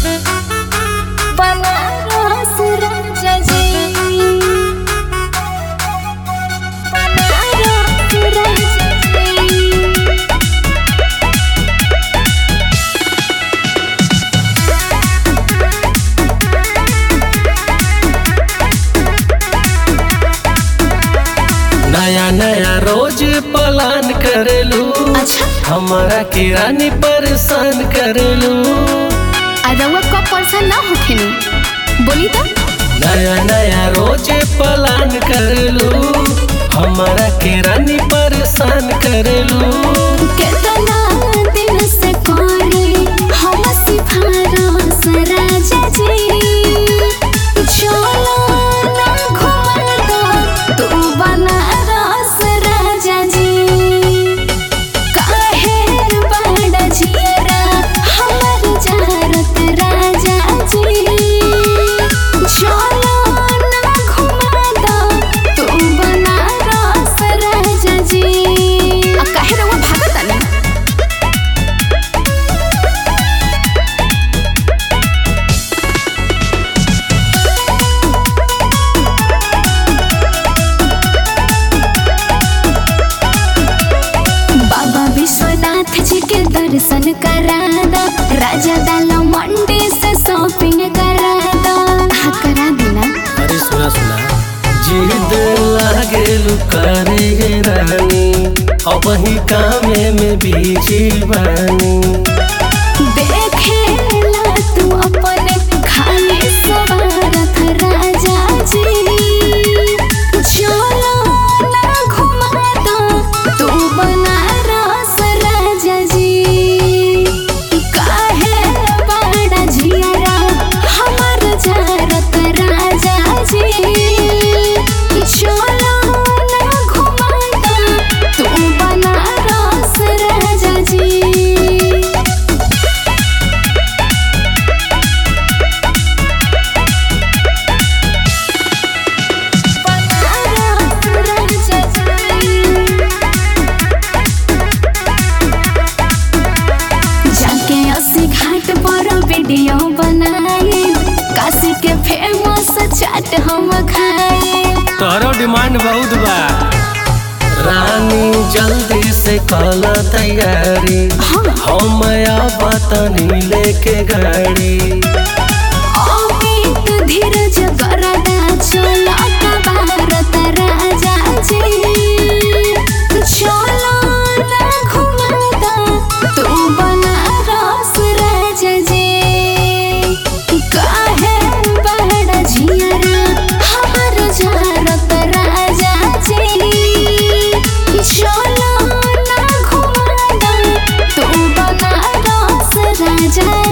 बनारस राजा जी बनारस राजा जी नया नया रोज प्लान करेलू अच्छा हमारा किरानी परेशान करेलू अरवा का पर्सन ना होखेनी बोली तो नया नया रोज प्लान करेलू हमारा किरानी परेशान करेलू केतना दिन से करे हम सिफारस राजा जी चलो ना घुमा दो तू बनारस राजा जी काहे बड़ा जियरा हमर जारत राजा जी चलो ना घुमा दो तू बनारस राजा जी आ काहे रहुआ भागत आनी बाबा विश्वनाथ जी के दर्शन करा दो राजा दाला मंडी से शॉपिंग करा दो हाँ करा देना अरे सुना सुना जिद लागेलू करे रानी अब ही कामे में बीजी बानी देखेला तू अपने खाली सवारत राजा जी चलो ना घुमा दो तू बनारस राजा जी काहे बड़ा जियारा हमर जारत राजा जी चलो ना घुमा दो तू बनारस राजा जी जाके अस्सी घाट पर वीडियो बनाए काशी के फेमस चाट हम खाए तोहरो डिमांड बहुत बा रानी जल्दी से कल तैयारी हम अब तनी लेके गाड़ी अमित धीरज गरदा चलो भारत राजा जी चलो ना घुमा दो तू बनारस राजा जी काहे बड़ा जियारा हमर जारत राजा जी चलो ना घुमा दो तू बनारस राजा